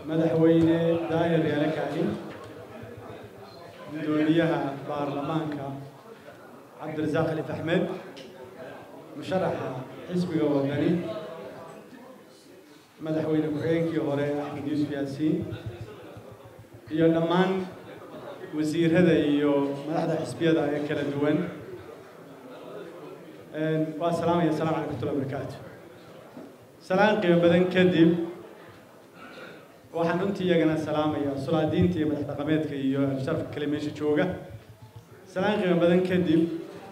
madaxweyne daahir yaale kaahin gudoomiyaha baarlamaanka cabdirasaaq alif axmed musharaxa xisbiga wadani madaxweyne ku-xigeenkii hore axmed yuusuf yaasiin iyo dhammaan wasiirada iyo madaxda xisbiyada ee kala duwan waa salaamaya asalamu calaykum watullahi barakaatu salaan qiimo badan kadib waxaan runtii iyagana salaamaya sulaadiinta iyo madax dhaqameedka iyo sharafka kale meesha jooga salaan qiimo badan kadib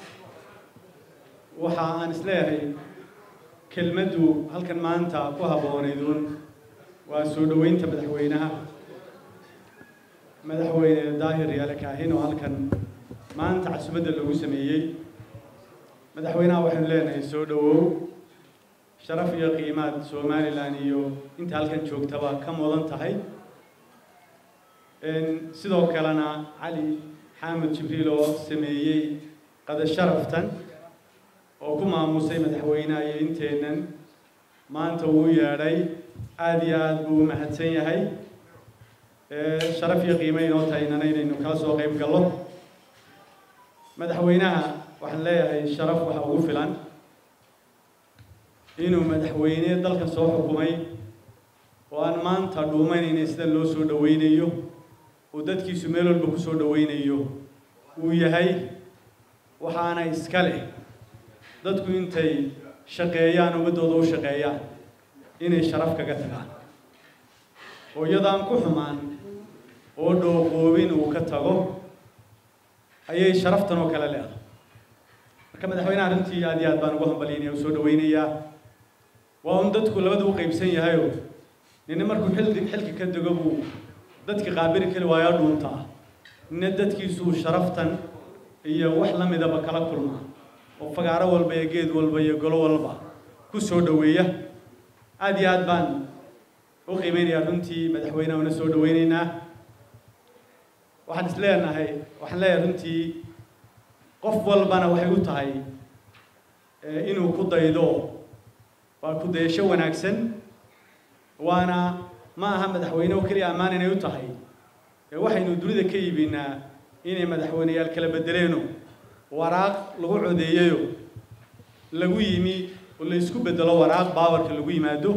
waxa aan isleeyahay kelmaddu halkan maanta ku habboonaydun waa soo dhoweynta madaxweynaha madaxweyne daahir yaale kaahin oo halkan maanta casumadda lagu sameeyey madaxweynaha waxaynu leenahay soo dhowow sharaf iyo qiimaad somalilan iyo inta halkan joogtaba ka mudan tahay sidoo kalena cali xaamud jibriil oo sameeyey qada sharaftan oo ku maamusay madaxweynaha iyo inteennan maanta uu yeedhay aada iyo aada buu u mahadsan yahay sharaf iyo qiimo inoo tahaynana inaynu kala soo qayb gallo madaxweynaha waxaan leeyahay sharaf waxa ugu filan inuu madaxweyne dalkan soo xukumay oo aan maanta dhuumanayna sida loo soo dhoweynayo uu dadkiisu meel walba ku soo dhoweynayo uu yahay waxaana iska leh dadku intay shaqeeyaan ummaddooda u shaqeeyaan inay sharaf kaga tagaan oo iyadaan ku xumaan oo dhooqoobin uu ka tago ayay sharaftan oo kale leedahay marka madaxweynaha runtii aad iyo aad baan ugu hambalyaynaya u soo dhoweynayaa waa un dadku labada u qaybsan yahayoo nina markuu xildi xilka ka dego buu dadki qaabili kari waayaa dhuuntaa nina dadkiisuu sharaftan iyo wax la midaba kala kulmaa oo fagaaro walba iyo geed walba iyo golo walba ku soo dhoweeya aada iyo aad baan u qiimeynayaa runtii madaxweynaha una soo dhoweyneynaa waxaan is leenahay waxaan leeyahay runtii qof walbana waxay u tahay inuu ku daydo waa ku dayasho wanaagsan waana ma aha madaxweyne oo keliya ammaan inay u tahay waxaynu dunida ka iibinaa inay madaxweyneyaal kala bedeleeno waraaq lagu codeeyayo lagu yimi oo la isku bedelo waraaq baawarka lagu yimaado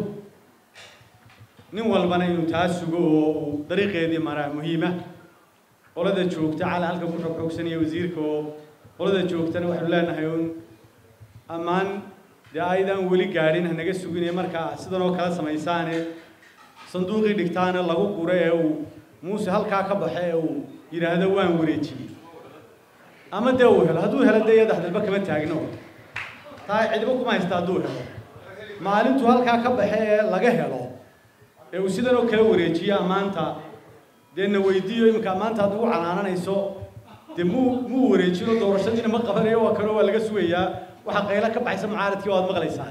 nin walbana inuu taa sugo oo uu dariiqeedii maraa muhiima qolada joogta cala halka ku xogxoogsanaya wasiirka oo qolada joogtana waxaynu leenahay un ammaan dee aydaan weli gaadhin hanaga sugine markaa sidan oo kala samaysaane sanduuqii dhigtaana lagu guro ee uu muuse halkaa ka baxe ee uu yidhaahdo waan wareejiyey ama dee uu helo hadduu helo dee iyada hadalba kama taagno taa cidiba kuma haysta hadduu helo maalintuu halkaa ka baxe ee laga helo ee uu sidan oo kala wareejiyo ammaanta dee na weydiiyo iminka ammaanta aad ugu canaananayso dee muu muu wareejino doorashadiina ma qabanayo waa kanoo waa laga sugayaa waxaa qaylo ka baxaysa mucaaradkii waad maqlaysaa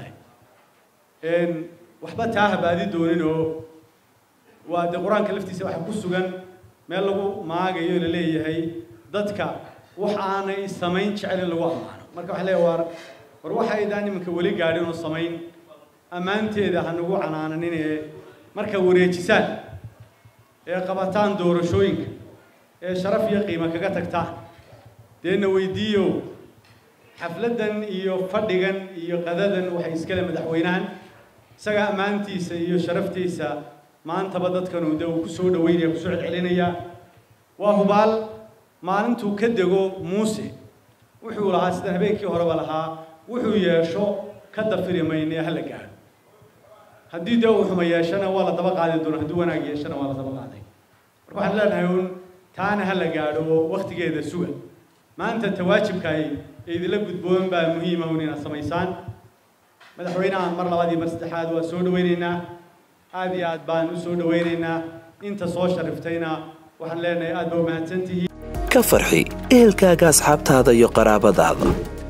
waxba taa habaadi doonin oo waa dee qur-aanka laftiisa waxa ku sugan meel lagu maagayo la leeyahay dadka wax aanay samayn jecelin lagu ammaano marka waxaa leeyahay war war waxaydaan iminka weli gaadhin oo samayn ammaanteeda ha nagu canaananin ee marka wareejisaan ee qabataan doorashooyinka ee sharaf iyo qiimo kaga tagtaan deena weydiiyo xafladdan iyo fadhigan iyo qadadan waxay iskale madaxweynahan isaga ammaantiisa iyo sharaftiisa maantaba dadkanu dee uu ku soo dhaweynaya kusoo celcelinaya waa hubaal maalintuu ka dego muuse wuxuu lahaa sidan habeenkii horeba lahaa wuxuu yeesho ka dafiri mayne hala gaadho haddii dee uu xuma yeeshana waa la daba qaadi doona haddii wanaag yeeshana waa la daba qaaday marka waxaan leenahay un taana hala gaadho oo waktigeeda suga maanta tawaajibkaay idinla gudboon baa muhiima un inaad samaysaan madaxweynaha mar labaad iyo mar saddexaad waa soo dhaweyneynaa aada iyo aad baan u soo dhaweyneynaa inta soo shariftayna waxaan leenahay aad ba u mahadsantihiin ka farxi ehelkaaga asxaabtaada iyo qaraabadaada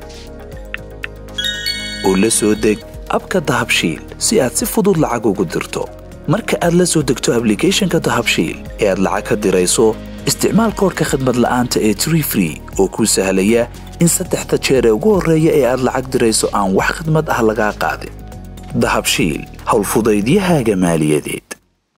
oo la soo deg abka dahabshiil si aad si fudud lacag ugu dirto marka aad la soo degto ablicathonka dahabshiil ee aad lacag ka dirayso isticmaal koorka khadmad la'aanta ee tree free oo kuu sahlaya in saddexda jeer ee ugu horreeya ee aad lacag dirayso aan wax khidmad ah lagaa qaadin dahabshiil howlfudaydiyahaaga maaliyadeed